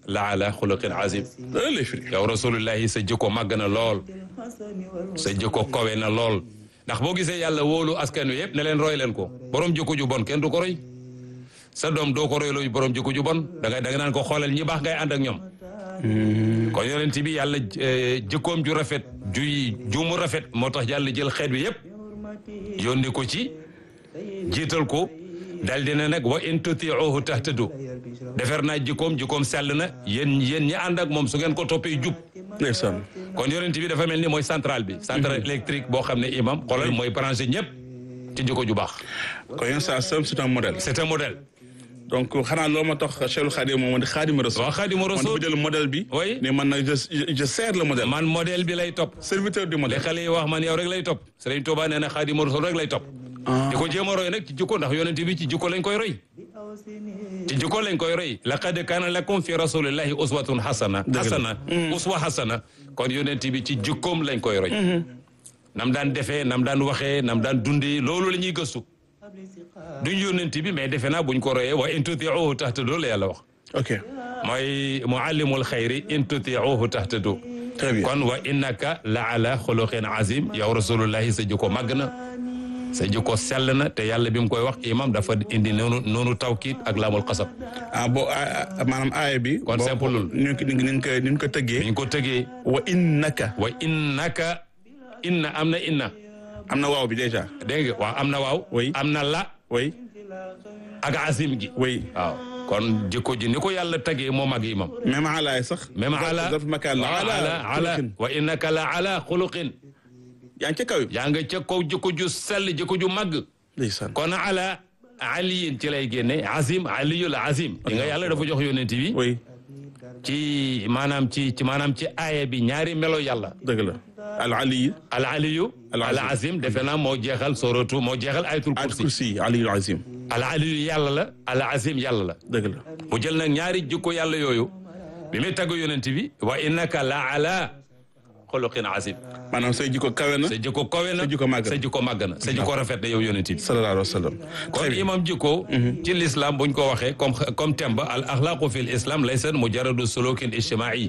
la ala xuluqin azim loolu lay firi yow rasulullahi sa jikko màgg na lool sa jikko kowe na lool ndax boo gisee yàlla wóolu askan wi yëpp ne leen roy leen ko borom jikko ju bon kenn du ko roy sa doom doo ko royloo borom jikko ju bon da ngay da nga naan ko xoolal ñi baax ngay ànd ak ñoom kon yonent bi yàlla jikkoom ju rafet ju ju mu rafet moo tax yàlla jël xeet bi yëpp yónni ko ci jiital ko dal dina nag wa in tutiuhu tahtadu defer naa jikkoom jikkoom sell na yéen yéen ñi ànd ak moom su ngeen ko toppee jub ndeysaan kon yonent bi dafa mel ni mooy centrale bi centrale électrique boo xam ne imam xoolal mooy branché ñëpp ci jikko ju baax kon yéen saa sam c'est un modèle c'est un modèle donc xanaa loolu ma tax Cheikhul Khadim moom di Khadim Rasul waaw Khadimu man Rasul dafa jël modèle bi Oui. ne man nag je je sers le modèle man modèle bi lay topp serviteur du li modèle xale yi wax man yow rek lay topp Serigne Touba nee na Khadimu Rasul rek lay topp di ko jéem a roy nag ci jikko ndax yonent bi ci jikko lañ koy roy ci jikko lañ koy roy laqad kaana lakum fi rasulillahi uswatun hasana hasana uswa hasana kon yonent bi ci jikkoom lañ koy roy nam daan defee nam daan waxee nam daan dundee loolu la ñuy gëstu duñ yonent bi mais defe naa buñ ko royee wa in tutiuhu tahtadu la yàlla wax ok mooy muallimul xayri in tutiuhu tahtadu très bien kon wa innaka la ala xuluqin azim yow rasulullahi sa jikko màgg na sa jikko sell na te yàlla bi mu koy wax imam dafa indi noonu noonu tawkiit ak laamul xasab ah bo maanaam aaya bi Kon boo- simple lul. ni ñu ko ni ñu ko ni ñu ko tëggee biñ ko tëgee wa innaka wa innaka inna am na inna am na waaw bi déjà dégg nga waaw am na waaw Oui. am na la oui ak azim gi oui waaw kon jikko ji ni ko yàlla tagee moo mag imam même alaay sax même ala daf makaan la wa ala ala xuluqin. wa innaka la ala xuluqin yaa ngi ca kaw yaa nga ca kaw jikko ju sell jikko ju màgg ndeysaan kon ala aliyin ci lay génne azim aliyul azim di nga yàlla dafa jox yonent bi oui ci maanaam ci ci maanaam ci aaya bi ñaari melo yàlla dëgg la al ali al aliyu Al al azim. azim defe naa moo jeexal soratu moo jeexal ayatul al kursi kursi aliyul azim al aliyu yàlla la al azim yàlla la dëgg la mu jël nag ñaari jikko yàlla yooyu bi muy tagg yonent bi wa innaka la ala xuluqin azim maanaam say jikko kawe na sa jikko kowe na Sa jikko màgg na. sa jikko màgg na sa jikko rafet na yow yonent bi sallallahu alayhi wa sallam kon imam jikko ci l'islam buñ ko waxee comme comme thème ba al axlaaqu fi l islam laysa mujarradu sulukin ijtimaai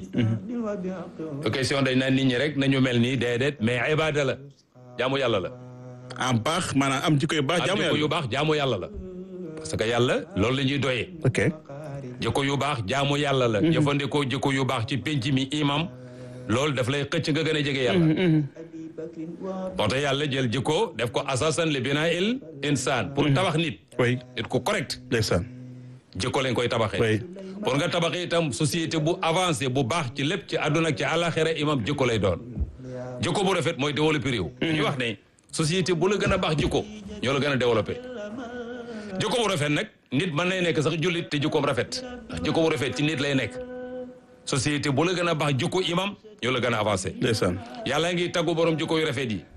du question dañ naan nit ñi rek nañu mel nii déedéet mais ibada la jaamu yàlla la en baax maanaam am jikko yu baax am jaamu jikko yu yàlla baax jaamu yàlla la parce que yàlla loolu la ñuy doyee ok jikko yu baax jaamu yàlla la jëfandikoo jikko yu baax ci penc mi imam loolu daf lay xëcc nga gën a jege yàlla moo tax yàlla jël jikko def ko asasan li binaa il insaan pour tabax nit oui nit ku correct ndeysaan jikko lañ koy tabaxee oui pour nga tabaxee itam société bu avancé bu baax ci lépp ci àdduna ak ci àllaaxira imam jikko lay doon jikko bu rafet mooy développé réew ñu wax ne société bu la gën a baax jikko ñoo la gën a développé jikko bu rafet nag nit mën nay nekk sax jullit te jikkoom rafet ndax jikko bu rafet ci nit lay nekk société bu la gën a baax jikko imam ñoo la gën a avancé ndeysaan yàlla ngi taggu borom jikko yu rafet yi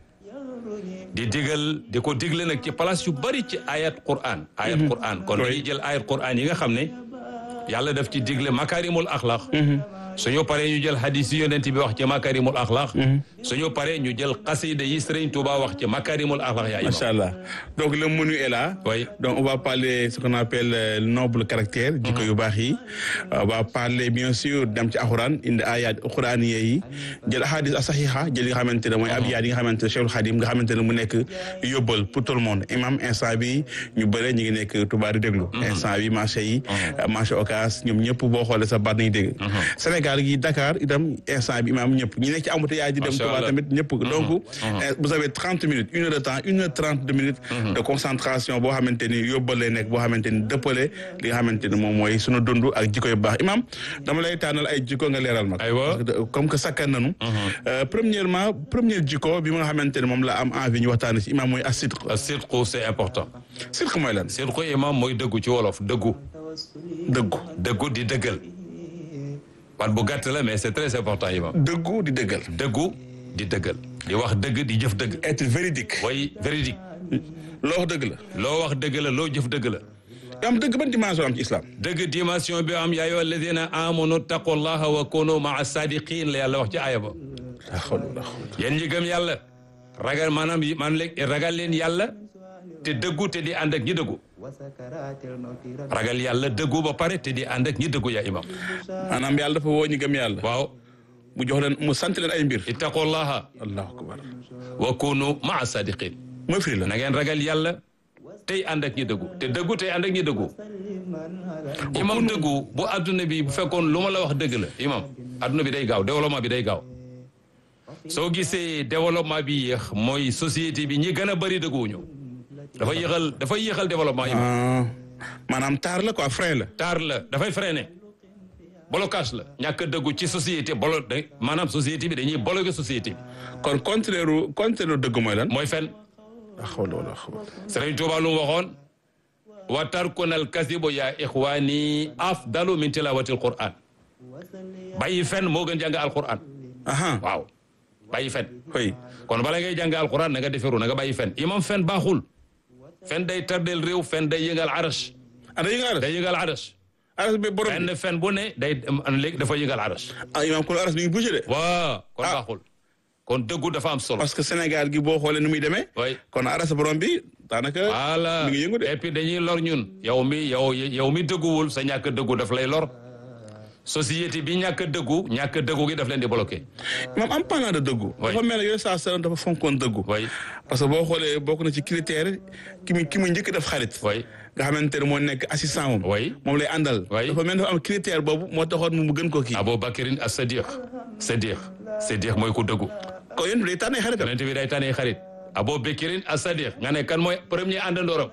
di digal di ko digle nag ci place yu bari ci ayat quran ayat quran kon dañuy jël ayat quran yi nga xam ne yàlla daf ci digle makarimul axlaq suñu paree ñu jël hadis yi yonent bi wax ci makarimul axlaq suñu paree ñu jël xasida yi Sëriñ Tuuba wax ci makarimul axlaq yaa imam macha allah donc le menu est là Oui. donc on va parler ce qu'on appelle euh, le noble caractère jikko yu baax yi on va parler bien sûr dem ci alxuraan indi ayat alxuraaniye yi jël ahadis asaxiha jël yi nga xamante ne mooy abyaat yi nga xamante ne Cheikhul Khadim nga xamante ne mu nekk yóbbal pour tout le monde imam instant bi ñu bëre ñu ngi nekk Touba di déglu instant bi marché yi marché Ocass ñoom ñëpp boo xoolee sa baat nañu dégg Sénégal gi Dakar itam instant bi imam ñëpp ñi nekk ci embouteillage di dem Macha Touba Allah. tamit ñëpp donc eh, vous avez trente minutes une heure de temps une heure trente de minutes de concentration boo xamante ni yóbbal lay nekk boo xamante ni dëppale li nga xamante ni moom mooy sunu dund ak jikko yu baax imam dama lay tànnal ay jikko nga leeral mag Aywa. Parce que comme que sakkan nanu Euh, premièrement première jikko bi nga xamante ne moom la am envie ñu waxtaane ci imam mooy asidq sidqu c'est important sidq mooy lan sidqu imam mooy dëggu ci wolof dëggu dëggu dëggu di dëggal wat bu gàtt la mais c'est très important imam dëggu di dëggal dëggu di dëggal di wax dëgg di jëf dëgg être véridique way véridique loo wax dëgg la loo wax dëgg la loo jëf dëgg la am dëgg ban dimension am ci islam dëgg dimension bi am yaa ayyuha alladina amanu taqullaha wa kunu maa sadiqin la yàlla wax ci aaya ba la xawla wala xawla yéen ñi gëm yàlla ragal maanaam yi- maanaam léegi ragal leen yàlla te dëggu te di ànd ak ñi dëggu ragal yàlla dëggu ba pare te di ànd ak ñi dëggu yaa imam maanaam yàlla dafa woo ñu gëm yàlla waaw mu jox leen mu sant leen ay mbir ittaqullaha allahu akbar wa kunu maa sadiqin mooy firi la na ngeen ragal yàlla tey ànd ak ñi dëggu te dëggu tey ànd ak ñi dëggu imam dëggu bu adduna bi bu fekkoon lu ma la wax dëgg la imam adduna bi day gaaw développement bi day gaaw soo gisee développement bi yéex mooy société bi ñi gën a bëri dëgguwuñu dafa yéexal dafa yéexal développement imam ah maanaam taar la quoi frein la taar la dafay freiné blocage la ñàkk a dëggu ci société bolo da maanaam société bi dañuy bloqué société bi kon contraire contraire dëgg mooy lan mooy fen ah xawla wala xawla Sëriñ Tuuba lu mu waxoon wa tarkunal kasibu yaa ixwaani afdalu min tilawatil quran bàyyi fen moo gën jàng alquran aha waaw bàyyi fen oui kon bala ngay jàng alquran na nga deferu na nga bàyyi fen imam fen baaxul fen day tardel réew fen day yëngal arash ah day yëngal aras day yëngal arash aras bi borom fen fen bu ne day léegi dafa yëngal arash ah imaam kon aras mi ngi bougé de waaw kon Ah. baaxul kon dëggu dafa am solo parce que Sénégal gi boo xoolee nu muy demee way kon aras borom bi daanaka voilà mi ngi yëngu de et puis dañuy lor ñun yow mi yow yow mi dëgguwul sa ñàkk dëggu daf lay lor société bi ñàkk dëggu ñàkk dëggu gi daf leen di bloqué moom am parlant de dëggu Oui. dafa mel ne yooyu saa salaam dafa fonkoon dëggu way parce que boo xoolee bokk na ci critère ki mu ki mu njëkk def xarit way nga xamante ne moo nekk assistant moom Oui. moom lay àndal Oui. dafa mel ne dafa am critère boobu moo taxoon mu gën koo kii Abu Bakrin as Sadiq Sadiq Sadiq mooy ku dëggu kon yéen day tànn ay xaritam yonent bi day tànnee xarit Abu Bakrin as Sadiq nga ne kan mooy premier àndandooram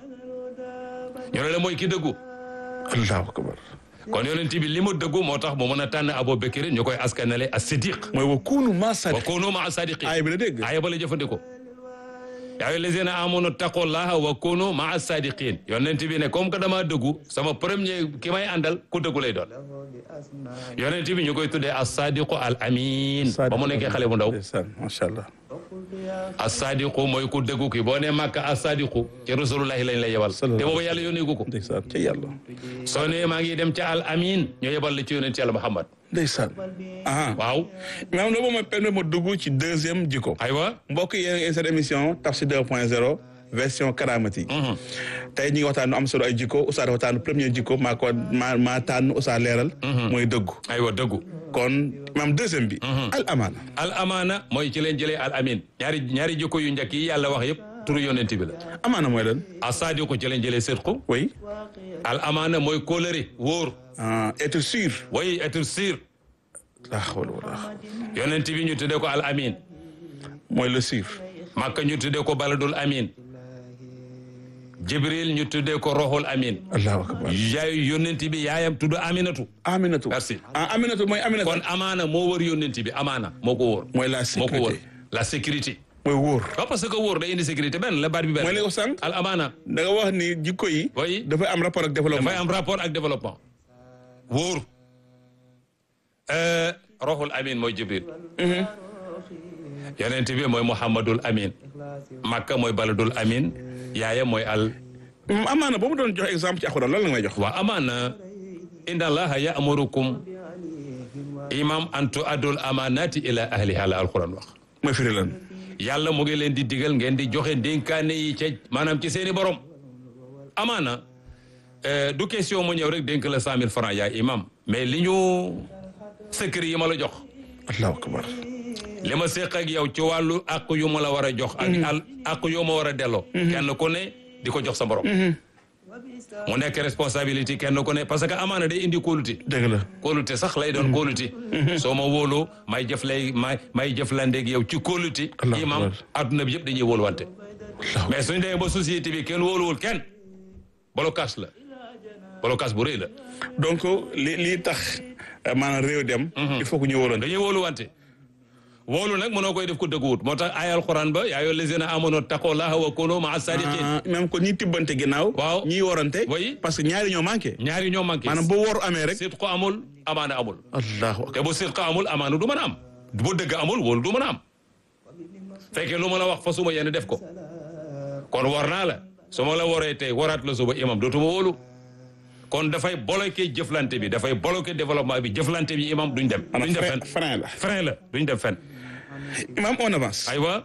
ñu ne la mooy ki dëggu allahu akbar kon yonent bi li mu dëggu moo tax mu mën a tànn Abu Bakrin ñu koy askanale as Sadiq mooy wa kuunu maa wa sadiq kunu maa sadiqin aay bi la dégg aaya ba la jëfandikoo yaa ayyuha allazina amanu taqullaha wa kunu maa sadiqin yonent bi ne comme que dama dëggu sama premier ki may àndal ku dëggu lay doon yonent bi ñu koy tuddee as sadiqu al amin ba mu nekkee xale bu ndaw ndeysaan macha allah as sadiqu mooy ku dëggu ki boo nee màkka as sadiqu ci rasulullahi lañ lay yebal te boobu yàlla yónneegu ko ndeysaan ca yàlla soo nee maa ngi dem ca al amin ñu yebal la ci yonent yàlla muhammad ndeysaan ah waaw maanaam loolu ma permet ma dugg ci deuxième jikko aywa mbokk yéen a ngi seen émission Tafsir 2.0 version karamati tey ñu ngi waxtaan am solo ay jikko Oustaz dafa tànn premier jikko maa ko maa maa tànn Oustaz leeral mooy dëggu aywa dëggu kon maam deuxième bi al amaana al amaana mooy ci leen jëlee al amin ñaari ñaari jikko yu njëkk yi yàlla wax yëpp turu yonent bi la amaana mooy lan asadiqu ci leen jëlee sidqu oui al amaana mooy kóolëre wóor ah être sûr way être sûr la hawla wala yonent bi ñu tuddee ko al amin mooy le sûr makka ñu tuddee ko baladul amin jibril ñu tuddee ko roxul amin allahu akbar yaay yonent bi yaayam tudd aminatu aminatu Merci. ah aminatu mooy aminatu kon amaana moo wër yonent bi amaana moo ko wóor mooy la moo ko wóor sécurité la sécurité mooy wóor waaw parce que wóor day indi sécurité benn la baat bi benn mooy li ko sànq al amaana da nga wax ni jikko yi Oui. dafay am rapport ak développement dafay am rapport ak développement wóor Euh, roxul amin mooy jibril yonent bi mooy muhammadul amin makka mooy baladul amin yaaya mooy al Mm, amaana ba mu doon jox exemple ci alxuraan lan la may jox wa amaana inna allaha ya'murukum imam an tu'addul amanati ila ahliha la alquran wax mooy firi lan yàlla mu ngi leen di digal ngeen di joxe dénkaane yi ca maanaam ci seeni borom amaana euh, du question mu ñëw rek dénk la cent mille francs yaay imam mais li ñu secret yi ma la jox allahu akbar li ma séq ak yow ci wàllu àq yu ma la war a jox ak al àq yu ma war a delloo kenn ku ne di ko jox sa borom mu nekk responsabilité kenn ku ne parce que amaana day indi kóolute dëgg la kóolute sax lay doon kóolute soo ma wóoloo may jëf lay may may jëflandeeg yow ci kóolute Allahu imam akbar. adduna bi yëpp dañuy wóoluwante allahu mais suñu demee ba société bi kenn wóoluwul kenn blocage la blocage bu rëy la donc li lii tax euh, maanaam réew dem il faut que ñu wóoroon dañuy wóoluwante wóolu nag mënoo koy def ko dëgguwut moo tax ay alquran ba yaa ayyuhal lazina amanu taqullaha wa kunu ma'a sadiqin ah même ko ñi tibbante ginnaaw Waaw. ñiy worante Oui. parce que ñaari ñoo manqué ñaari ñoo manqué maanaam bu woor amee rek sidqu amul amaana amul allahu akbar te bu sidqu amul amaana du mën a am bu dëgg amul wóolu du mën a am fekkee lu ma la wax fa suma yéene def ko kon war naa la su ma la waree tey waraat la suba imam dootuma wóolu kon dafay bloqué jëflante bi dafay bloqué développement bi jëflante bi imam duñ dem duñ maanaam dem frein fenn frein la frein la duñ dem fenn imam on avance aywa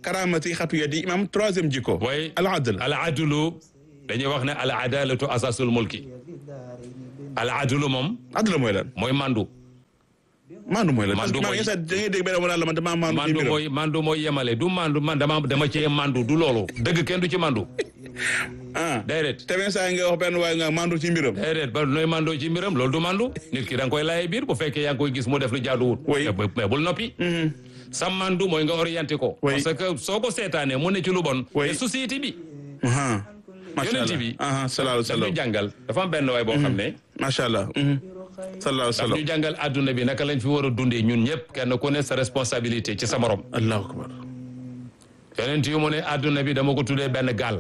karaamati xatu yadi imam troisième jikko way al adl al adlu dañuy wax ne al adalatu asasul mulki al adlu moom adl mooy lan mooy mandu maandu mooy lan Maandu parce que mooy- da ngay dégg benn mu naan la man damaa maandu ci mandu mbiram. mooy mandu mooy yemale du mandu man dama dama cee mandu du loolu dëgg kenn du ci mandu ah déedéet te benn saa yi nga wax benn waaye nga maandu ci mbiram déedéet ba nooy mandoo ci mbiram loolu du mandu nit ki da nga koy laye biir bu fekkee yaa ngi koy gis mu def lu jaaduwut Oui. mais bu- mais bul noppi sa mandu mooy nga orienté ko Oui. parce que soo ko seetaanee mu ne ci lu bon Oui. te société bi ah macha Yonent allah bi. ah sallallahu alayhi wa daf ñu sallam jàngal dafa am benn waay boo xam ne macha allah mhm. sallallahu alayhi wa daf sallam ñu jàngal adduna bi naka lañ fi war a dundee ñun ñëpp kenn ku ne sa responsabilité ci sa morom allahu akbar yonent yu mu ne adduna bi dama ko tuddee benn gaal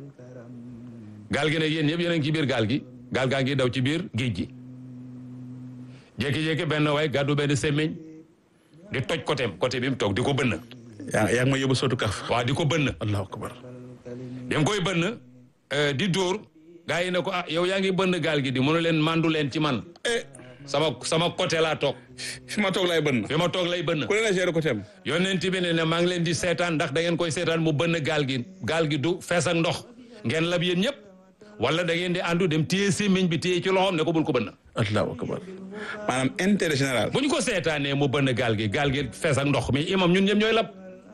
gaal gi nag yéen ñëpp yéen a ngi ci biir gaal gi gaal gaa ngi daw ci biir géej gi jékki-jékki benn waay gàddu benn semmiñ di toj côté côté bi mu toog di ko bënn yaa yaa ngi ma yóbbu sotu kaf waaw di ko bënn allahu akbar bi mu koy bënn euh, di dóor gaa yi ne ko ah yow yaa ngi bënn gaal gi di mënu leen mandu leen ci man eh sama sama côté laa toog fi ma toog laay bënn fi ma toog lay bënn ku ne la gérer ko tem yonent bi ne ne maa ngi leen di seetaan ndax da ngeen koy seetaan mu bënn gaal gi gaal gi du fees ak ndox ngeen lab yéen ñëpp wala da ngeen di àndu dem téye sémmiñ bi téye ci loxoom ne ko bul ko bënn allahu akbar maanaam intérêt général bu ñu ko seetaanee mu bënn gaal gi gaal gi fees ak ndox mi imam ñun ñëpp ñooy lab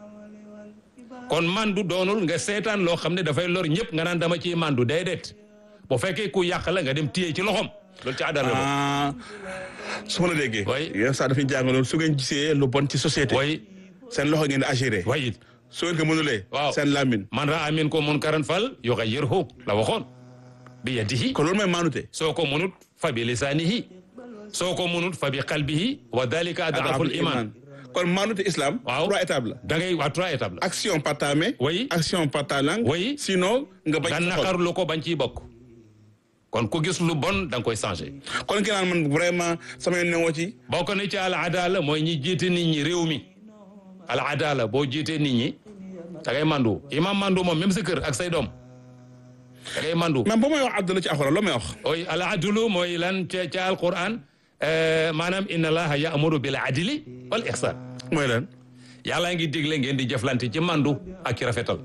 kon mandu doonul nga seetaan loo xam ne dafay lor ñëpp nga naan dama ciy mandu déedéet bu fekkee ku yàq la nga dem téye ci loxoom loolu ci àddana la bokk. ah su ma la déggee Oui. yéen saa dafay jàngaloon su ngeen gisee lu bon ci société way seen loxo ngeen di agiré way it su ngeen ko mënulee Waaw. seen làmmiñ man raa minkum munkaran fal yughayyirhu la waxoon bi yadihi kon loolu mooy maanute soo ko munut fa bi lisaanihi soo ko munut fa bi qalbihi wa dalika adaful iman kon maanute islam Waaw. trois étapes la da ngay waa trois étapes la action par ta main Oui. action par ta langue Oui. sinon nga bañ nga sa xol. naqarlu ko bañ ciy bokk kon ku gis lu bon da nga koy changé kon ki naan man vraiment sama yoon newoo ci bokk na ci al adala mooy ñi jiite nit ñi réew mi al adala boo jiitee nit ñi da ngay mandu imam mandu moom même sa kër ak say doom da ngay mandu même ba may wax àdduna ci alxuraan loo may wax oy al adlu mooy lan ca ca alquran euh, maanaam inna allaha ya'muru bil adli wal ihsan mooy lan yàlla ngi digle ngeen di jëflante ci mandu ak ci rafetal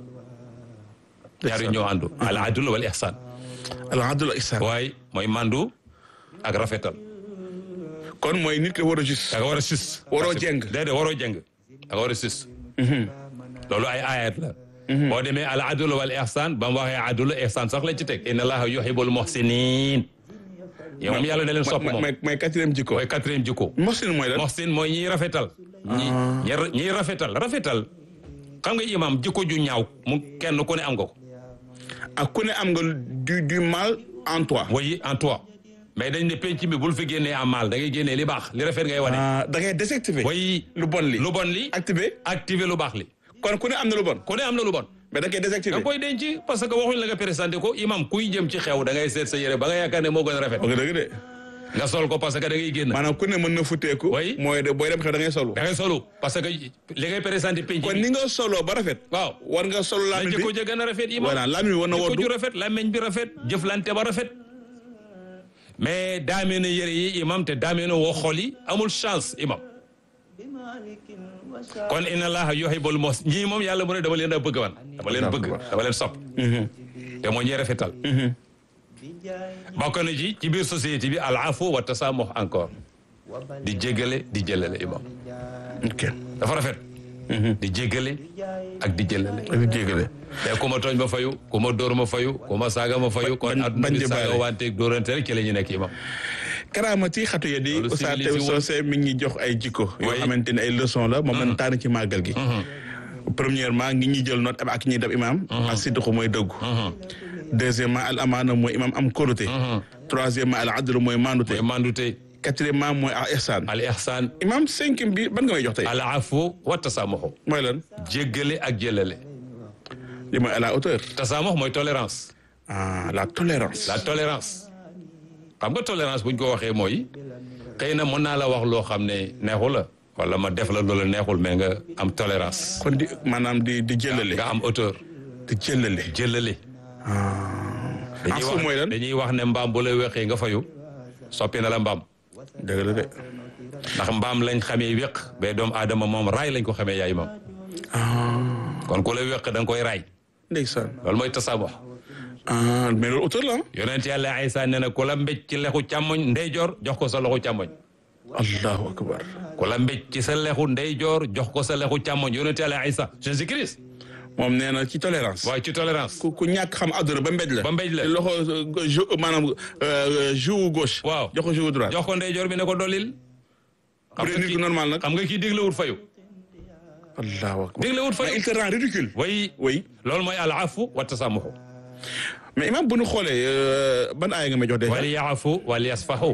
ñaar yu ñoo àndu al adlu wal ihsan al adl ihsan waaye mooy mandu ak rafetal kon mooy nit ki war a juste da nga war a sus Waroo jeng. déedéet waroo jeng da nga war a sus loolu ay ayat la boo demee al adlu wal ihsan ba mu waxee adlu ihsan sax lañ ci teg inna allaha yuhibbul muhsinin yow moom yàlla ne leen sopp moom mooy mooy quatrième jikko mooy quatrième jikko mosin mooy lan muhsin mooy ñiy rafetal ñi ñi- ñiy rafetal rafetal xam nga imam jikko ju ñaaw mu kenn ku ne am nga ko ak ku ne am nga du du mal en toi woyi en toi mais dañ ne penc mi bul fi génnee am mal da ngay génnee li baax li rafet ngay wane ah da ngay désactiver woyi lu bon li lu bon li activer activer lu baax li kon ku ne am na lu bon ku ne am na lu bon mais da ngay da désactiver koy denc parce que waxuñ la nga présenté ko imam kuy jëm ci xew da ngay seet sa yére ba nga yaakaar ne moo gën a rafet ok dëgg de nga sol ko parce que da ngay génn maanaam ku ne mën na futteeku Oui. mooy de booy dem xew da ngay solu da ngay solu parce que li ngay présenté penc kon mi ni nga soloo ba rafet waaw war nga solo la làmmiñ jikko bi ja gën a rafet imam voilà làmmiñ bi war na jikko woddu ju rafet làmmiñ bi rafet jëflante ba rafet mais daamee na yére yi imam te daamee na woo xol yi amul chance imam kon inna allaha yuhibbul mos ñii moom yàlla mu ne dama leen a bëgg man dama leen bëgg dama leen sopp te moo ñuy rafetal bokk na ci ci biir société bi al afu wa tasamuh encore di jéggale di jëlale imam ok dafa rafet di jéggale ak di jëlale ak jéggale te ku ma tooñ ma fayu ku ma dóor ma fayu ku ma saaga ma fayu kon bañ- adduna bañ bi di saaga baale. wanteeg dóorante rek ci la ñu nekk imam karaamati xatu ya di Loolu Oustaz civilisé Théo woon. Socé mi ngi jox ay jikko yoo Oui. xamante ne ay leçon la moom lañ tànn ci màggal gi premièrement ngi ñuy jël note ak ñuy dab imam ak sidqu mooy dëggu deuxièmement al amaana mooy imam am kóolute troisièmement al adlu mooy mandute mooy mandute quatrièmement mooy al ihsan al ihsan imam cinquième bi ban nga may jox tey al afu wa tasamuhu mooy lan jéggale ak jëlale li mooy à la hauteur tasamuh mooy tolérance ah la tolérance la tolérance xam nga tolérance buñ ko waxee mooy xëy na mën naa la wax loo xam ne neexul la wala ma def la loola neexul mais nga am tolérance kon di maanaam di di jëlale nga am hauteur di jëlale jëlale dañuy afu wax mooy lan dañuy wax ne mbaam bu la weqee nga fayu soppi na la mbaam dëgg la de ndax mbaam lañ xamee wéq ba doomu aadama moom raay lañ ko xamee yaay moom kon ku la weq da nga koy raay ndeysaan loolu mooy tasaabox ah mais loolu auteur la yonent yàlla Isa nee na ku la mbéj ci lexu càmmoñ ndeyjoor jox ko sa loxu càmmoñ allahu akbar ku la mbéj ci sa lexu ndeyjoor jox ko sa lexu càmmoñ yonent yàlla Isa Jésus Christ moom nee na ci tolérance waaye ci tolérance ku ku ñàkk xam àdduna ba mbéj la ba mbéj la. te loxo euh, jou maanaam euh, joue gauche waaw jox ko joue droite jox ko ndeyjoor bi ne ko dollil bu dee nit ku normal nag xam nga kii déglewut fayu allahu akbar déglewut mais il fayu te rend ridicule way oui loolu mooy al afu wa tasamuxu mais imam bu ñu xoolee euh, ban aaya nga may jox déjà wal yaafu wal yasfahu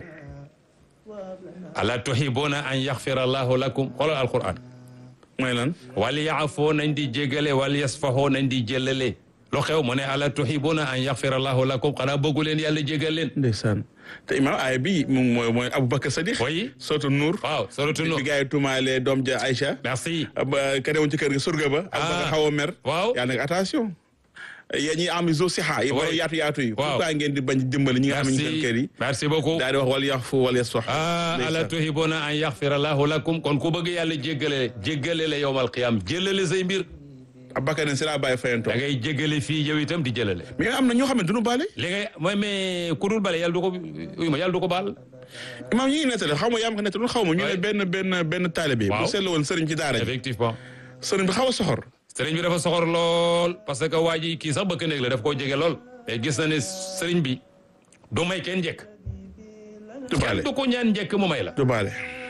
ala tuhibuna an yaxfira allahu lakum xoolal alquran mooy lan wal yaafu nañ di jégale wal yasfahu nañ di jëlale lu xew mu ne ala tuhibuna an yaxfira allahu lakum xanaa bëggu leen yàlla jégal leen ndeysaan te imam aaya bi moom mooy mooy Aboubacar Sadiq Oui. sootu Nour waaw suratu bi Nuur gars yi tuumaale doom ja Aïcha merci ba ka demoon ci kër gi surga ba Aboubacar xaw a mer waaw. yaa nag attention yéen ñi am zo sixa yi borom Oui. yaatu yaatu yi Waaw. pourquoi ngeen di bañ dimbali ñi nga xam ne ñu seen kër yi merci merci beaucoup daal di wax wal yaxfu wal yasfax ah ala tuhibuna an yaxfira allahu lakum kon ku bëgg yàlla jéggale jéggale la yowmal qiyam jëlale say mbir Aboubacar ne si laa bàyyi fayantoo da ngay jéggale fii yow itam di jëlale mais am na ñoo xam ne duñu baale li ngay mooy mais ku dul bale yàlla du ko uy ma yàlla du ko baal imam ñi ngi nettali xaw ma yaa ma ko nettali xaw ma ñu ne Oui. benn benn benn taalibe Waaw. bu seetlu woon sëriñ ci daara ji effectivement sëriñ bi xaw a soxor sëriñ bi dafa soxor lool parce que waa ji kii sax bëkk néeg la daf koo jege lool mais gis na ne sëriñ bi du may kenn njëkk du baale kenn du ko ñaan njëkk mu may la du baale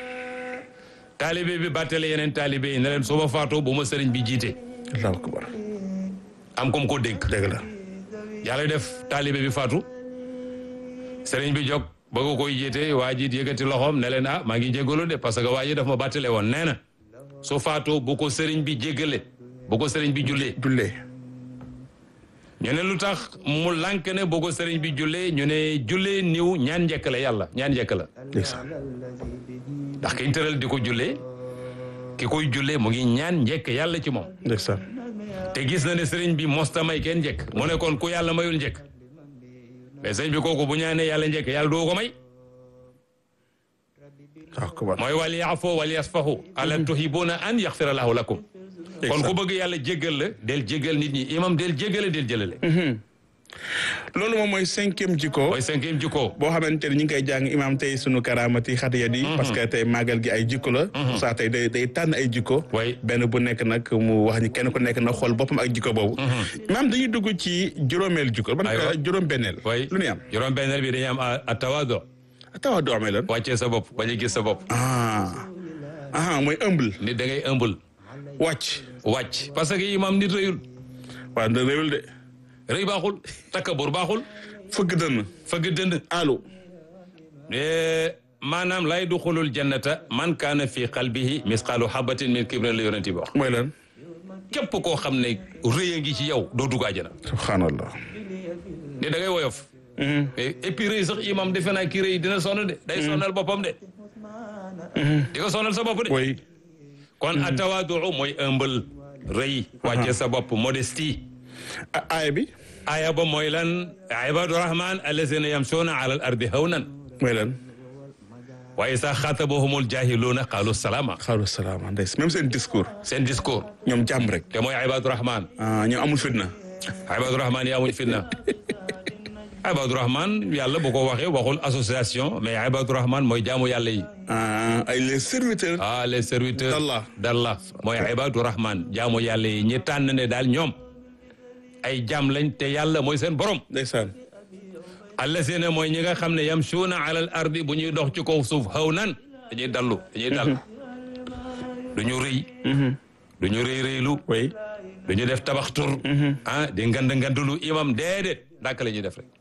taalibe bi bàttale yeneen taalibe yi ne leen su ma faatoo bu ma sëriñ bi jiite allahu akbar am comme ko dénk dëgg la yàlla def taalibe bi faatu sëriñ bi jóg bëgg koy jiite waa ji yëkkati loxoom ne leen ah maa ngi jégalu de parce que waa ji daf ma bàttale woon nee na su faatoo bu ko sëriñ bi jégale bu ko sëriñ bi jullee jullee ñu ne lu tax mu lànk ne bu ko sëriñ bi jullee ñu ne jullee niw ñaan njëkk la yàlla ñaan njëkk la ndeysaan ndax kiñ tëral di ko jullee ki koy jullee mu ngi ñaan njëkk yàlla ci moom ndeysaan te gis na ne sëriñ bi mosta may kenn njëkk mu ne kon ku yàlla mayul njëkk mais sëriñ bi kooku bu ñaanee yàlla njëkk yàlla doo ko may allahu akbar mooy wal yaafoo wal yasfahu ala tuhibuna an yaxfira lahu lakum kon ku bëgg yàlla jéggal la del jéggal nit ñi imam del jéggale del jëlale loolu moom mooy cinquième jikko mooy cinquième jikko boo xamante ne ñu ngi koy jàng imam tey sunu karaamati xatiyat yi parce que tey màggal gi ay jikko la saa tey day day tànn ay jikko way benn bu nekk nag mu wax ni kenn ku nekk na xool boppam ak jikko boobu imam dañuy dugg ci juróomeel jikko ban Aywa. juróom benneel way lu ñuy am juróom benneel bi dañuy am a tawaado tawa du amee lan wàccee sa bopp bañ a gis sa bopp ah ah mooy humble nit da ngay ëmbul wàcc wàcc parce que imam nit rëyul waaw da réewul de rëy baaxul takabur baaxul fëgg dënn fëgg dënd allo Eh, maanaam lay duxulul jannata man kaana fi qalbihi misqaalu habatin min kibrin la yonent bi wax mooy lan képp koo xam ne rëy a ngi ci yow doo dugg àjjana subhanallah ne da ngay woyof et et puis rëy sax imam defe naa kii rëy dina sonn de day sonnal boppam de di ko sonal sa bopp de way kon atawaaduu mooy ëmbal rëy wàcce sa bopp modestie a- aaya bi aya ba mooy lan ibadu rahman allazina yamsuuna ala al ardi hawnan mooy lan wa isa xaatabahumul jahiluuna qaalu salaama xaalu salaama ndeys même seen discours seen discours ñoom jàmm rek te mooy ibadu rahman ah ñoom amul fitna ibadu rahman yi amuñ fitna ibadu rahman yàlla bu ko waxee waxul association mais ibadu rahman mooy jaamu yàlla yi ah ay les serviteurs ah les serviteurs d'Allah. d'Allah mooy ibadu rahman jaamu yàlla yi ñi tànn ne daal ñoom ay jaam lañ te yàlla mooy seen borom ndeysaan allazina mooy ñi nga xam ne yamsuuna ala al ardi bu ñuy dox ci kaw suuf xaw nan dañuy dallu dañuy dal du ñu rëy du ñu rëy rëylu way du ñu def tabax tur ah di ngand ngandulu imam déedéet dàkk la ñuy def rek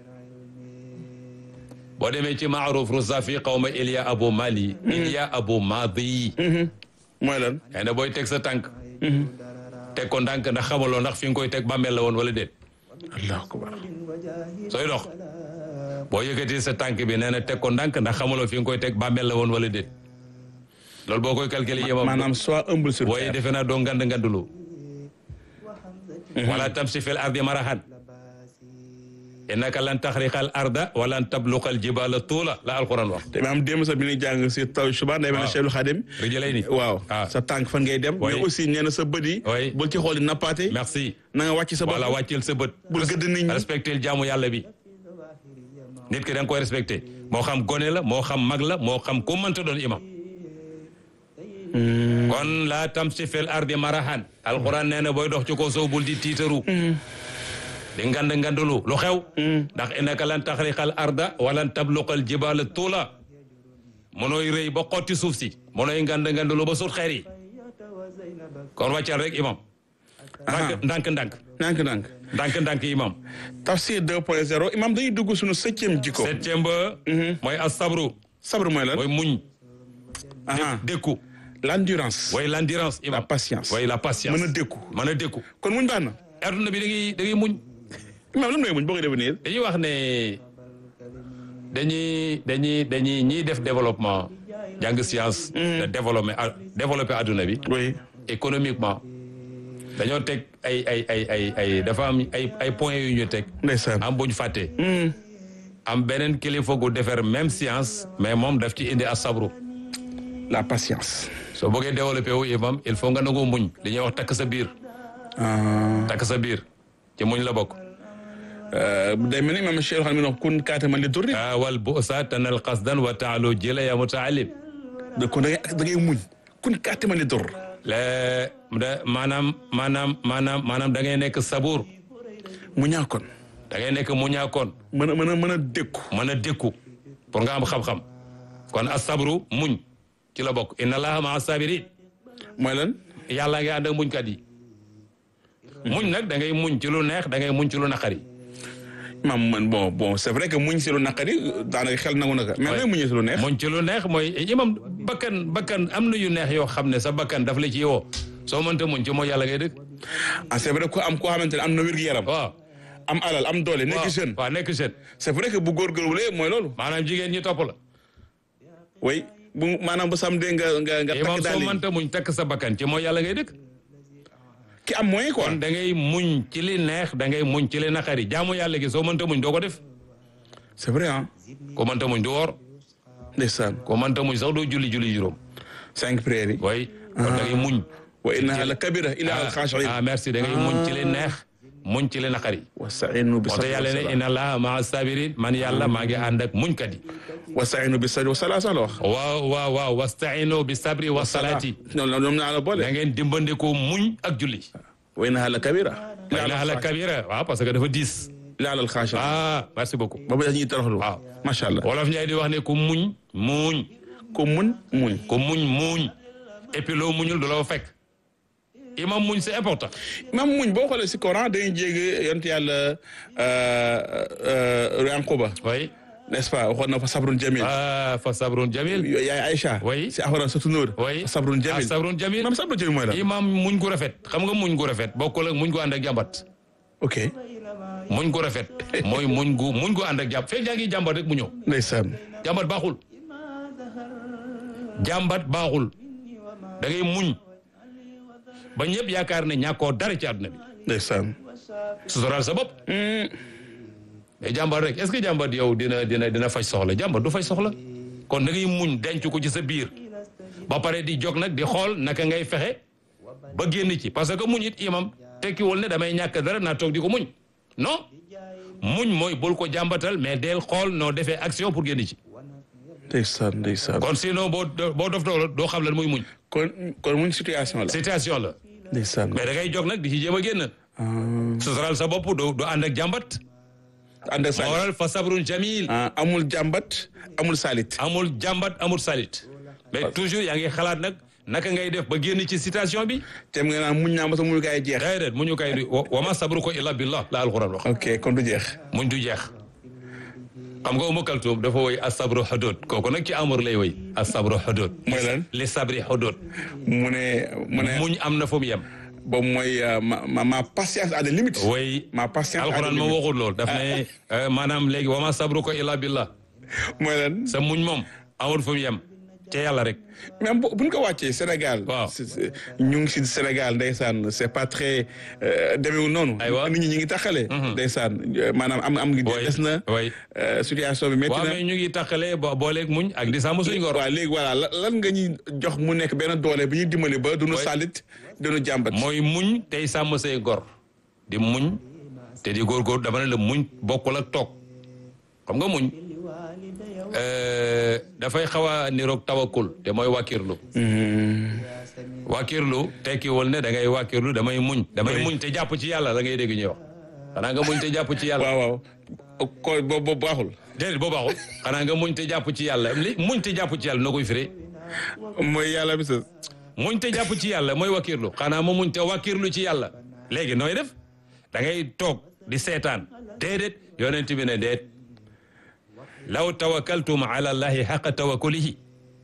boo demee ci maaruf rusa fi qawma Ilya Abu Mali Ilya Abu Madi mooy lan xëy na booy teg sa tànk teg ko ndànk ndax xamaloo ndax fi nga koy teg bàmmeel la woon wala déet allahu akbar sooy dox boo yëkkati sa tànk bi nee na teg ko ndànk ndax xamaloo fi nga koy teg bàmmeel la woon wala déet loolu boo koy calculer yemam maanaam soit humble sur booy terre defe naa doo ngand ngandulu wala tamsi fil ardi marahan innaka lan taxriqal arda wa lan tabluqal jibala tuula la alquran wax te maam démb sax bi ñuy jàng si taw suba day mel ne Cheikhul Khadim rijëlay ni waaw ah sa tànk fan ngay dem Oui. mais aussi nee na sa bët yi Oui. bul ci xool di nappaate merci na nga wàcc sa bopp voilà wàcceel sa bët bul gëdd nit ñi respecté jaamu yàlla bi nit ki da nga koy respecté moo xam gone la moo xam mag la moo xam ku mënta doon imam kon laa tamsi fil ardi marahan alquran nee na booy dox ci ko sow bul di tiitaru di ngand ngandulu lu xew ndax innaka lan taxriqal arda walan tabluqal jibala tuula mënooy rëy ba xotti suuf si mënooy ngand ngandulu ba sut xeer yi kon wàccal rek imam ndànk ndànk ndànk nànk nànk ndànk ndànk imam tafsir 2.0 imam dañuy dugg suñu septième jikko septième ba mooy asabru sabr mooy lan mooy muñ aha dékku l'endurance mooy l'endurance la imam patience mooy la patience mën a dékku mën a dékku kon muñ baax na adduna bi da ngay da ngay muñ imam lan mooy muñ boo koy devenir dañuy wax ne dañuy dañuy dañuy ñiy def développement jàng science de développer a- développer adduna bi oui économiquement dañoo teg ay ay ay ay ay dafa am ay ay points yu ñu teg ndeysaan am buñ fàtte Hmm. am beneen kilifa gu defar même science mais moom daf ci indi asabru la patience soo bëggee développé wu imam il faut nga nangoo muñ li ñuy wax takk sa biir ah takk sa biir ci muñ la bokk day mel ni imam Cheikh xam ne wax kun kaata man li durri ah wal bu'sa tanal qasdan wa taalu jila ya mutaalim da kon da ngay da ngay muñ kun kaata man li dur le da maanaam maanaam maanaam maanaam da ngay nekk sabuur mu ñaa kon da ngay nekk muñaakoon mën a mën a mën a dékku mën a dékku pour nga am xam-xam kon asabru muñ ci la bokk inna allaha maa sabirin mooy lan yàlla ngay ànd ak muñkat yi muñ nag da ngay muñ ci lu neex da ngay muñ ci lu naqari imam man bon bon c'est vrai que muñ si lu naqari daanaka xel nangu naka mais nooy muñee si lu neex muñ ci lu neex mooy imam bakkan bakkan am na yu neex yoo xam ne sa bakkan daf la ci woo soo mënta muñ ci mooy yàlla ngay dëkk ah c'est vrai que am koo xamante ne am na wér-gu-yaram waaw am alal am doole nekk waaw jeune waaw nekk jeune c'est vrai que bu góorgóorluwulee mooy loolu maanaam jigéen ñi topp la oui bu maanaam bu samedi nga nga nga imam takk daal soo yi mënta muñ takk sa bakkan ci mooy yàlla ngay dëkk ki am moyen quoi kon da ngay muñ ci li neex da ngay muñ ci li naqari jaamu yàlla gi soo mënta muñ doo ko def c'est vrai ah ko mënta muñ du woor ndeysaan ko mënta muñ sax doo julli julli juróom cinq prières yi way kon da ngay muñ wa innaha la kabira illa al khashiin ah merci da ngay muñ ci li neex muñ ci li naqari wastainu bi moo tax sabri yàlla ne wa inna allaha maa sabirin man yàlla maa ngi ànd ak muñkat yi wastainu bi sabri wa salaa sax la wax waaw waaw waaw wastaino bi sabri wa salaati ñoom ñoom naa la boole da ngeen dimbandikoo muñ ak julli wa innaha la kabira wa innaha la kabira waaw parce que dafa diis illa al khashiin ah merci beaucoup boobu dañuy toroxlu waaw macha allah wolof Njaay di wax ne ku muñ muñ ko mun muñ ku muñ muñ et puis loo muñul du la fa fekk imam muñ c'est important même muñ boo xoolee si Coran dañuy jéggi yonent yàlla Yanquba oui n'est-ce pas waxoon na fa sabrun jamil ah fa sabrun jamil yaay Aïcha Oui. si Alxuraan surtout Nuur oui fa sabrun ah jamil sabrun jamil même sabrun jamil mooy la imam muñ gu rafet xam nga muñ gu rafet bokkul ak muñ gu ànd ak jàmbat ok muñ gu rafet mooy muñ gu muñ gu ànd ak jàmbat fekk yaa ngi jàmbat rek mu ñëw ndeysaan jàmbat baaxul jàmbat baaxul da ngay muñ ba ñëpp yaakaar ne ñàkkoo dara ci àdduna bi ndeysaan sutural sa bopp mais jàmbat rek est-ce que jàmbat yow dina dina dina faj soxla jàmbat du faj soxla kon da ngay muñ denc ko ci sa biir ba pare di jóg nag di xool naka ngay fexe ba génn ci parce que muñ it imam tekkiwul ne damay ñàkk dara naa toog di ko muñ non muñ mooy bul ko jàmbatal mais del xool noo defee action pour génn ci ndeysaan ndeysaan kon sinon boo boo dof doo doo xam lan muy muñ kon kon muñ situation la situation la ndeysaan mais da ngay jóg nag di ci jéem a génn sutural sa bopp doo doo ànd ak jàmbat ànd ak moo salit waral fa sabrun jamil ah amul jàmbat amul salit amul jàmbat amul salit mais toujours yaa ngi xalaat nag naka ngay def ba génn ci situation bi tem nga naan muñ naa ma sa muñu kaay jeex déedéet mu ñu kay di wa ma sabruko illa billah la alquran wax ok kon du jeex muñ du jeex xam nga Umu Kaltum dafa woy asabru xudud kooku nag ci amur lay woy asabru xudud mooy lan li sabri xudud mu ne mu ne muñ am na fu mu yem boobu mooy euh, ma ma ma patience à des limites woy ma patience à des alquran moom limites waxul lool daf ne euh, maanaam léegi wa ma sabruko illa billah mooy lan sa muñ moom amul fu mu yem ca yàlla rek même bu buñ ko wàccee Sénégal. Waaw. c'est- c'est- ñu ngi si Sénégal ndeysaan c'est pas très demeewul noonu. Aywa. nit ñi ñu ngi taxale. ndeysaan euh, maanaam am am ngi Oui, des na. oui. euh, situation bi métti waaw na. mais ñu ngi tàqale bo booleeg muñ ak di sàmm suñ ngor waaw léegi voilà la- lan nga ñuy jox mu nekk benn doole bi ñuy dimbali ba duñu Oui. salit duñu jàmbat. mooy muñ tey sàmm say gor di muñ te di góorgóor dama ne la muñ bokkul ak toog xam nga muñ euh, dafay xaw a niroog tawakul te mooy wàkkirlu wàkkirlu tekkiwul ne da ngay wàkkirlu damay muñ damay Oui. muñ te jàpp ci yàlla la ngay dégg ñuy wax xanaa nga muñ te jàpp ci yàlla waaw waaw ko boobu boobu baaxul. déedéet boo baaxul xanaa nga muñ te jàpp ci yàlla li muñ te jàpp ci yàlla na koy firee mooy yàlla bi sa. muñ te jàpp ci yàlla mooy wakirlu xanaa ma muñ te wakirlu ci yàlla léegi nooy def da ngay toog di seetaan déedéet yonent bi ne déet law tawakkaltum ala allahi xaqa tawakkulihi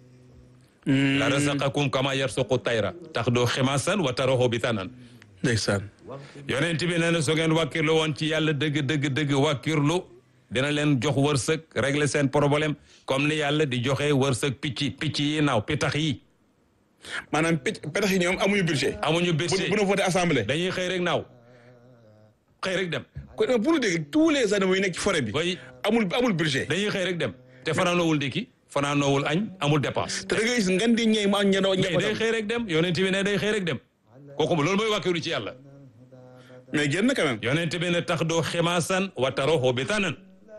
la rasaqakum kama yarsuqu tayra tax doo ximasan wa taraxu bitanan ndeysaan. yonent bi nee na su ngeen wàkkirlu woon ci yàlla dëgg dëgg dëgg wàkkirlu dina leen jox wërsëg régler seen problème comme ni yàlla di joxe wërsëg picc picc yi naaw pitax yi maanaam picc petax yi ñoom amuñu budget. amuñu bu budget bu ñu voté assemblée. dañuy xëy rek naaw xëy rek dem kon pour dégg tous les animaux yi nekk ci forêt bi. way amul amul budget. dañuy xëy rek dem te fanaanoowul ndékki fanaanoowul añ amul dépense te da ngay gis ngan di ñëw mu am ñenn mais day xëy rek dem yonent bi ne day xëy rek dem kooku loolu mooy wàkkiru ci yàlla mais génn quand même. yonent bi ne tax doo ximaasan wa taroxoo bi tanan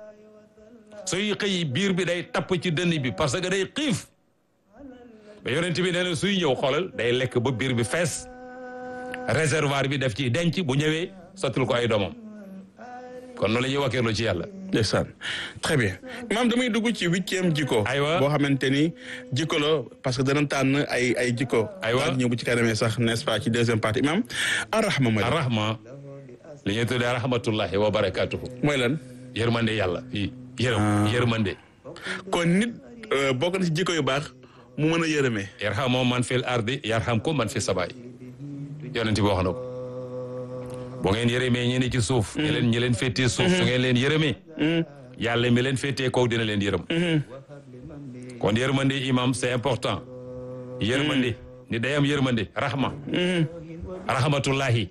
suy xëy biir bi day tapp ci dënn bi parce que day xiif mais yonent bi nee na suy ñëw xoolal day lekk ba biir bi fees réservoir bi def ci denc bu ñëwee sottil ko ay doomam kon noonu la ñuy wàkkirlu ci yàlla ndeysaan très bien maam damay dugg ci huitième jikko. Aywa. boo xamante ni jikko la parce que dana tànn ay ay jikko. Aywa. daal ñëw bu ci kanamee sax n'est-ce pas ci deuxième partie maam arrahma mooy lan. arrahma li ñuy tuddee rahmatullahi wa barakatuhu mooy lan yërmande yàlla fii yërëm yërmande kon nit euh, bokk na ci jikko yu baax mu mën a yërëmee. yarhamu man fil ardi yarhamkum man fi sabaay yonent bi wax na ko boo ngeen yërëmee ñi ne ci suuf ñi leen ñi leen féetee suuf su ngeen leen yërëmee yàlla mi leen féetee kaw dina leen yërëm kon yërmande imam c'est important yërmande ni day am yërmande rahma rahmatullahi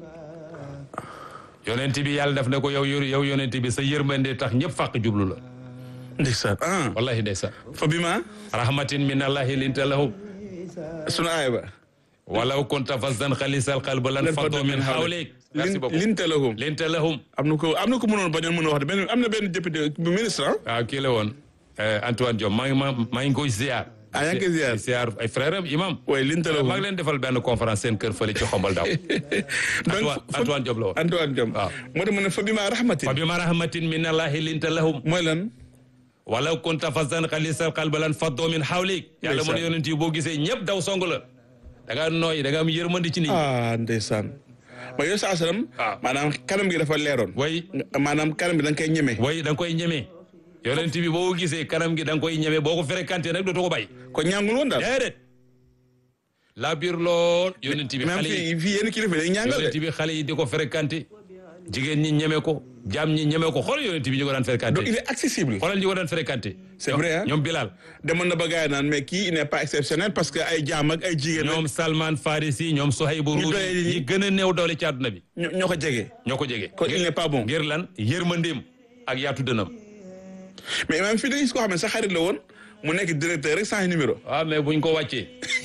yonent bi yàlla daf ne ko yow yow yonent bi sa yërmande tax ñëpp fàq jublu la ndeysaan ah wallahi ndeysaan fa bi ma rahmatin min allahi linta lahum sunu aaya ba. walaw kunta fazzan xalisal qalbi lan faddu min hawlik merci beaucoup linte lahum linta lahum am na ko am na ko mënoon bañoon mën a wax de benn am na benn député bu ministre ah. waaw kii la woon Antoine Diome maa ngi ma maa ngi koy ziar ah yaa ngi koy ziar ziar ay frère am imam waaye linte lahum maa ngi leen defal benn conférence seen kër fële ci xombal daaw Antoine Antoine Diome la woon Antoine Diome. waaw. moo tax mu ne fa bi ma rahmatin. fa bima rahmatin min allahi linta lahum mooy lan. walaw kunta fazzan xalisal qalbi lan faddu min hawlik yàlla mu ne yonent yi boo gisee ñëpp daw song la da nga nooy da nga am yërmandi ci nit ñi ah ndeysaan. ma yow saa salaam. waaw. maanaam kanam gi dafa leeroon. way maanaam kanam gi da nga koy ñeme. way da nga koy ñemee yonent bi boo gisee kanam gi da nga koy ñemee boo ko fréquenté nag dootoo ko bàyyi ko ñaangul woon daal. déedéet laa biir lool yonent bi même xale yi fii fii yenn kilifa dañuy ñaangal yonent de. bi xale yi di ko fréquenté jigéen ñi ñeme ko jaam ñi ñeme ko xool yonent bi ñu ko daan donc il fréquenté est accessible. xoolal ñu ko daan fréquenté C'est vrai, hein? ñoom Bilal demoon na ba gars yi naan mais kii il n'est pas exceptionnel parce que ay jaam ak ay jigéen. ñoom Salman Farisi ñoom Sohaybu Ñu Ruusi doyee ñi. ñi gën a néew doole ci àdduna bi ñoo ñoo ko jege. ñoo ko jege kon il n'est pas bon. ngir lan yërmandeem ak yaatu dënam mais même fii da gis koo xam ne sa xarit la woon mu nekk directeur rek sans numéro. waaw mais buñ ko wàccee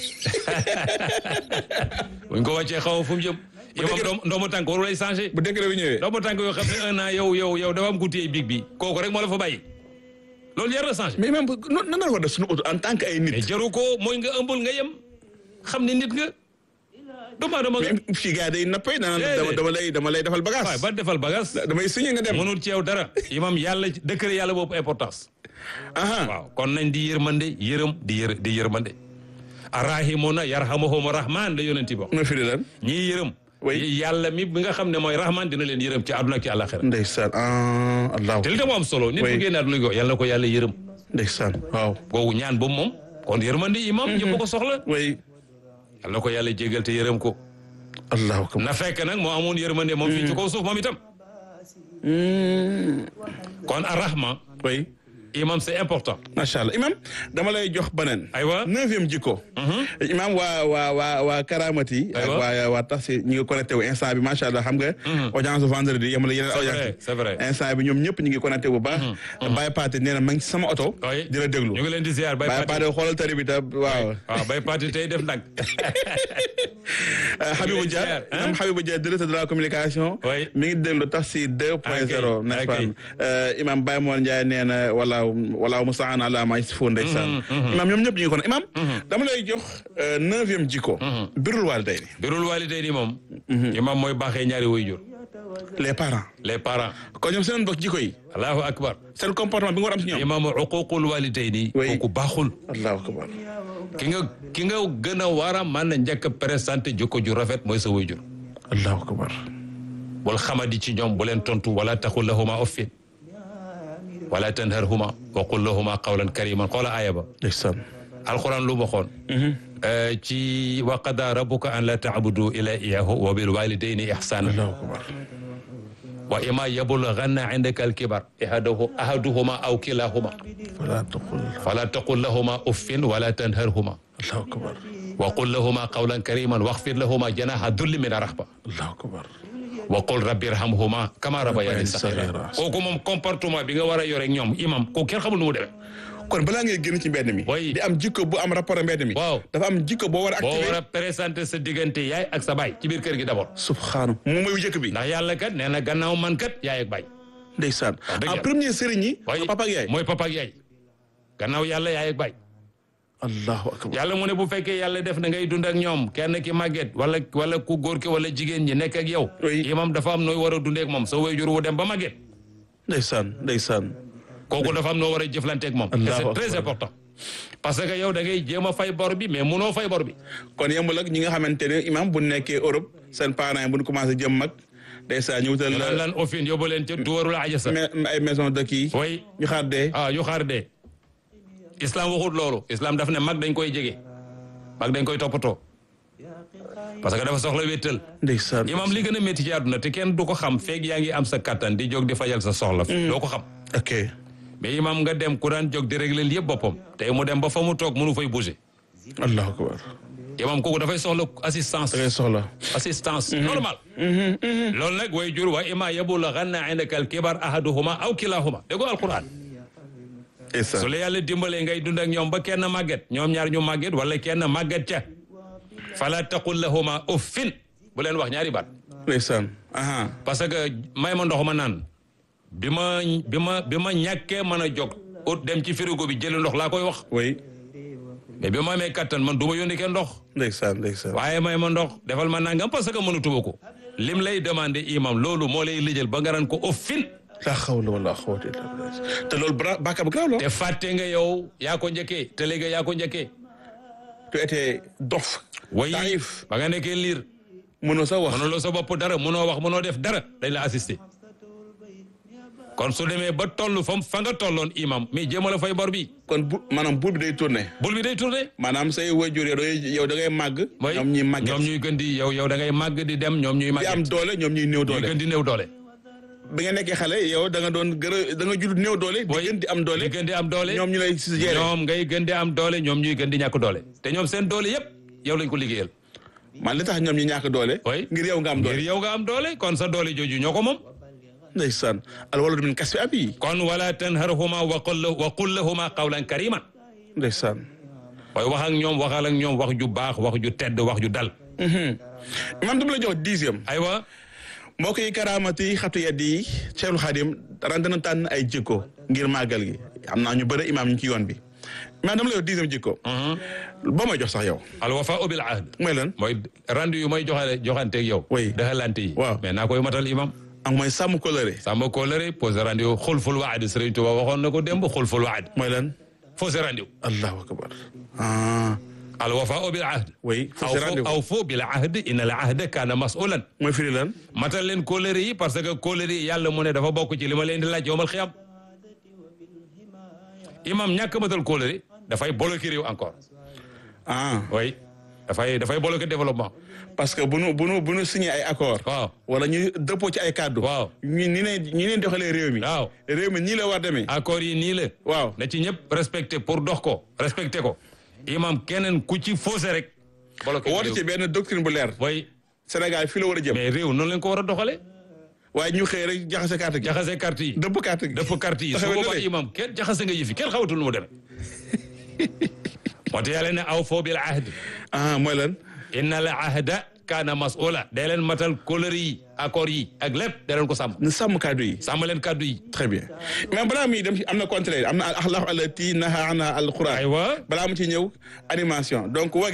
buñ ko wàccee xaw ma fu mu jëm yow dëgg- doom doomu tànk waru lay changé bu décret bi ñëwee. doomu tànk yoo xam ne un an yow yow yow dafa am ku téye big bi kooku rek moo la fa bàyyi loolu jar na changé mais même nan nan la war a def suñu auto en tant que ay mais nit. jaru ko mooy nga ëmbul nga yem xam ne nit nga doomu aadama nga mais fii gars yi day nappay naan Déedéet. dama dama lay dama lay defal waaye bagage. ba defal bagage damay signé nga dem. mënul ci yow dara imam yàlla décret yàlla boobu importance aha waaw kon nañ di yërmande yërëm di yër di yërmande arrahimuna yarhamuhum rahman la yonenti bo ma firi lan. ñii yërëm Oui. yàlla mi bi nga xam ne mooy rahman dina leen yërëm ci àdduna ak ci àllaxira ndeysaan ah allah. te li tax mu am solo nit Oui. bu génne àdduna ko yàlla na ko yàlla yërëm ndeysaan waaw. googu ñaan boobu moom kon yërmande imam ñëpp ko soxla oui. yàlla na ko yàlla jégal te yërëm ko allahu akbar. na fekk nag moo amoon yërmande moom fii ci kaw suuf moom itam kon arrahma oui. imam c'est important macha allah imam dama lay jox beneen. aywa neuvième jikko. imam waa waa waa waa karamati. ak Aywa. waa waa tax si ñu ngi connecté wu instant bi macha allah xam nga. audience vendredi yamala yeneen C'est vrai, audience. c'est vrai. instant bi ñoom ñëpp ñu ngi connecté bu baax. Baye Paté nee na ma ngi ci sama oto. oui di la déglu. ñu ngi leen di ziar bay Baye Pati Paté xoolal tari bi tam waaw. waaw bay Pati tey def nag Euh, Habibou Dia ziar, hein? imam Habibou Dia directeur de la communication. Oui. mi ngi déglu tax si 2 point Ok, 0 n'est-ce pas ok. Euh, imam Baye Mor Ndiaye nee na wala wala mustaan ala ma yasifun ndeysaan imam ñoom ñëpp ñu ngi ko imam dama lay jox euh, neuvième jikko birul waalidayni birul waalidayni moom imam mooy baaxee ñaari waajur les parents les parents kon ñoom seen bokk jikko yi allahu akbar seen comportement bi nga war am si ñoom imam uququl waalidayni Oui. kooku baaxul allahu akbar ki nga ki nga gën a war a mën a njëkk a présenté jikko ju rafet mooy sa waajur allahu akbar wal xamadi ci ñoom bu leen tontu wala taqul lahuma uffin wala tanharhuma wa qul lahuma qawlan kariman xoola aaya ba ndeysaan alquran lu waxoon ci wa qada rabbuka an la taabudu ila iyahu wa bil walidayni ihsana allahu akbar wa ima yablughanna indaka alkibar ahaduhu ahaduhuma aw kilahuma wala taqul fala taqul lahuma uffin wala tanharhuma allahu akbar wa qul lahuma qawlan kariman waxfir lahuma janaha dulli min arahba allahu akbar wa qul rabbi irhamhuma kama rabbayani saghira saghira. kooku moom comportement bi nga war a yore ak ñoom imam kooku kenn xamul nu mu demee kon balaa ngay génn ci mbedd mi Oui. di am jikko bu am rapport ak mbedd mi Waaw. dafa am jikko boo war a boo activé war a présenter sa diggante yaay ak sa baay ci biir kër gi d'abord subhaanahu moom mooy jëkk bi ndax yàlla kat nee na gannaaw man kat yaay ak baay ndeysaan dëgg en yàlla. premier sëriñ yi waaye papa ak yaay mooy papa ak yaay gannaaw yàlla yaay ak baay allahu akbar yàlla mu ne bu fekkee yàlla def na ngay dund ak ñoom kenn ki màgget wala wala ku góor ki wala jigéen ñi nekk ak yow Oui. imam dafa am nooy war a dundee ak moom sa waajur wu dem ba màgget ndeysaan ndeysaan kooku dafa am noo war a jëflanteeg moom te Allahu c'est très akbar. important parce que yow da ngay jéem a fay bor bi mais munoo fay bor bi kon yemul ak ñi nga xamante ne imam bu nekkee Europe seen parents yi bu ñu commencé jëm mag ndeysaan ñu wutal lan lan ofin yóbbu leen ca duwarul ajasa me- ay maison de kii way ñu xaar dee ah yu xaar dee islam waxut loolu islam daf ne mag dañ koy jege mag dañ koy toppatoo parce que dafa soxla wéttal ndeysaan imam li gën a métti ci àdduna te kenn du ko xam feeg yaa ngi am sa kattan di jóg di fajal sa soxla doo ko xam ok mais imam nga dem ku daan jóg di régler yëpp boppam tey mu dem ba fa mu toog mënu fay bouger allahu akbar imam kooku dafay soxla assistance da ngay soxla assistance normal loolu nag way jur wa ima yablughanna indaka al-kibar ahaduhuma aw kilahuma dégg nga alquran ndeysaan su la yàlla dimbalee ngay dund ak ñoom ba kenn màgget ñoom ñaar ñu màgget wala kenn màgget ca fala taqul lahuma uffin bu leen wax ñaari baat ndeysaan aha parce que may ma ndox ma naan bi ma bi ma bi ma ñàkkee mën a jóg ut dem ci frigo bi jëli ndox laa koy wax oui mais bi ma amee kattan man du ma yónni kenn ndox ndeysaan ndeysaan waaye may ma ndox defal ma nangam parce que mënatuma ko lim lay demandé imam loolu moo lay lijjal ba nga ran ko uffin la xawla wala xawata illa billah te loolu bara bàkkaar bu garaaw la te fàtte nga yow yaa ko njëkkee te léegi yaa ko njëkkee tu étais dof way taif ba nga nekkee liir mënoo sa wax mënuloo sa bopp dara mënoo wax mënoo def dara dañ la assister kon su demee ba toll fa fa nga tolloon imam mais jéem a la fay bor bi kon bu maanaam buur bi day tourné bul bi day tourné maanaam say waajur yow da ngay yow da ngay màgg mooy ñoom ñuy màgget ñoom ñuy gën di yow yow da ngay màgg di dem ñoom ñuy di am màgget doole ñoom ñuy néew ñuy doole gën di néew doole bi nga nekkee xale yow da nga doon gën a da nga judd néew doole di mooy gën di am doole di gën di am doole ñoom ñu lay si gérer ñoom ngay gën di am doole ñoom ñuy gën di ñàkk doole te ñoom seen doole yépp yow lañ ko liggéeyal man li tax ñoom ñu ñàkk doole oui ngir yow nga am ngir doole yow nga am doole kon sa doole jooju ñoo ko moom ndeysaan al waladu min kasbi abi kon wala tanharhuma wa qul la- wa qul lahuma qawlan kariman ndeysaan waaye wax ak ñoom waxal ak ñoom wax ju baax wax ju tedd wax ju dal imam dama la jox dixième aywa mbokk yi karaamati xatu yedd yi Cheikhul Khadim ren dana tànn ay jikko ngir màggal gi am naa ñu bëri imam ñu ci yoon bi imam dama la jox dixième jikko boo may jox sax yow al wafaa bil ahd mooy lan mooy rendu yu may joxale joxanteeg yow Oui. daxalante yi Waaw. mais naa koy matal imam ak mooy sàmm kolëre sàmm kóolare posé rendu yu xulful waad Sëriñ Tuba waxoon na ko démb xulful waad mooy lan fausse rendu allahu akbar ah al wafaa bil ahd oui aw fausse rendez-vous aw fo bil ahd inna al ahda kaana masulan mooy firi lan matal leen kóolare yi parce que kóolare yi yàlla mu ne dafa bokk ci li ma leen di laaj yowmal xiyam imam ñàkk matal kóolare dafay bloqué réew encore ah oui dafay dafay bloquer développement parce que bu nu bu nu bu nu signé ay accord waaw wala ñu dëppoo ci ay kàddu waaw ñu ni ne ñi leen doxalee réew mi waaw réew mi nii la war demee accord yi nii la waaw na ci ñëpp respecté pour dox ko respecté ko imam keneen ku ci faussé rek bloqué woote ci benn doctrine bu leer way Sénégal fii la war a jëm mais réew noonu lañ ko war a doxale waaye ñu xëy rek jaxase carte gi jaxase carte yi dëpp carte gi dëpp carte yi su taxawee boobaa nële. imam kenn jaxase nga yëfi kenn xawatul nu mu demee moo tax yàlla ne aw foo bil ahd ah mooy lan inna al ahda kaana mas'ula day leen matal kóllëre yi accord yi ak lépp da leen ko sàmm ñu sàmm kàddu yi sàmm leen kàddu yi très bien mais balaa muy dem ci am na contraire am na al axlaaq allati naha anha al quran aywa balaa mu ci ñëw animation donc